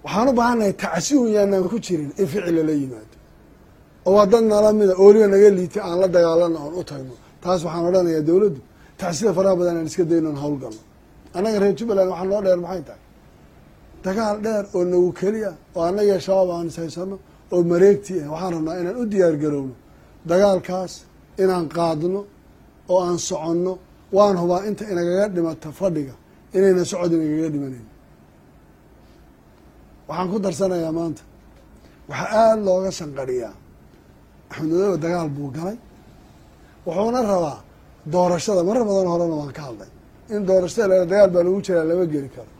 waxaan u baahannahay tacsiun yaanaan ku jirin in ficil lala yimaado oo waa dad nala mida ooliga naga liitay aan la dagaalano oon u tagno taas waxaan odhanayaa dowladdu tacsida faraha badan aan iska dayno on hawlgalno annaga reer jubbaland waxaa noo dheer maxay tahay dagaal dheer oo nagu keliya oo annaga shabaab aan ishaysano oo mareegti ah waxaan rabnaa inaan u diyaar garowno dagaalkaas inaan qaadno oo aan soconno waan hubaa inta inagaga dhimata fadhiga inayna socod inagaga dhimanayn waxaan ku darsanayaa maanta waxaa aada looga shanqadhiyaa axmed madoobe dagaal buu galay wuxuuna rabaa doorashada marar badan horena waan ka hadlay in doorashada la dagaal baa lagu jiraa lama geli karo